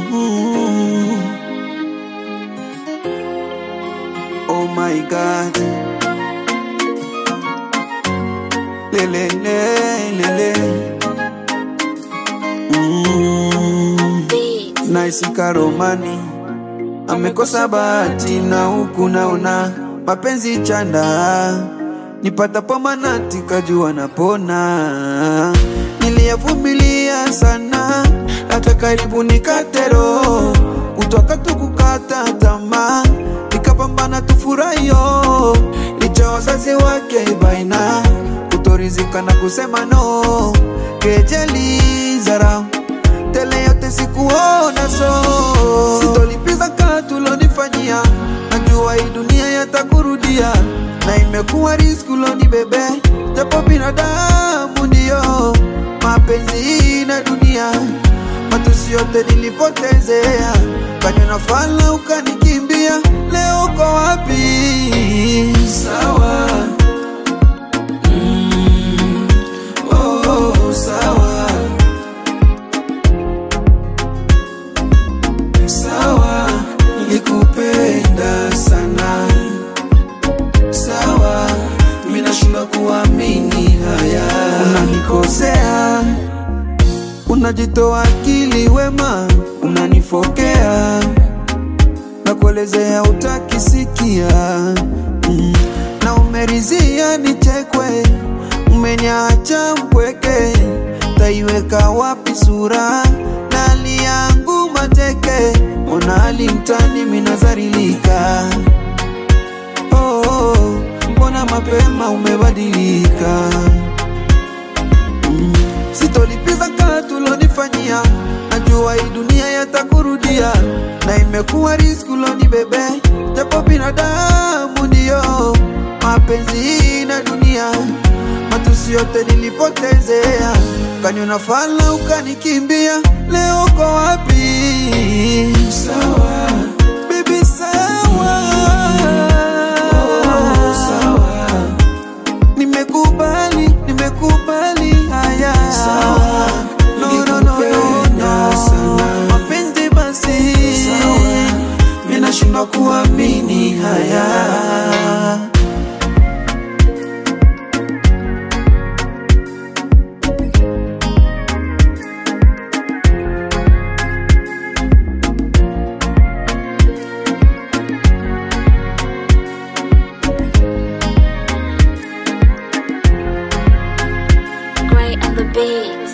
Mm. Oh my God. Lele, lele, Mm. Nice Karomani amekosa bahati na huku naona mapenzi chanda nipatapo manati kajua napona niliyavumilia sana hata karibu nikatero kutoka tukukata tamaa nikapambana tufurahiyo licha wazazi wake baina kutorizika na kusema no kejeli zarau tele yote sikuona so sitolipiza katulonifanyia najua hii dunia yatakurudia na imekuwa riski uloni bebe japo binadamu ndiyo mapenzi na dunia matusi yote nilipotezea kanywa na fala ukanikimbia leo uko wapi sawa mm, oh, sawa sawa nilikupenda sana sawa minashindwa kuamini haya unanikosea unajitoa akili wema unanifokea na kuelezea utakisikia mm. na umerizia nichekwe umeniacha mpweke taiweka wapi sura na hali yangu mateke ona hali mtani minazarilika oh, oh, mbona mapema umebadilika mm. sitolipiza katulonifanyia najua hii dunia yatakurudia na imekuwa riski uloni bebe japo binadamu ndiyo mapenzi na dunia matusi yote nilipotezea kanyona fala ukanikimbia leo uko wapi sawa bibi sawa oh, sawa nimekubali nimekubali haya sawa no, no, no, no, no. mapenzi basi sawa minashindwa kuamini haya Gray and the Beats.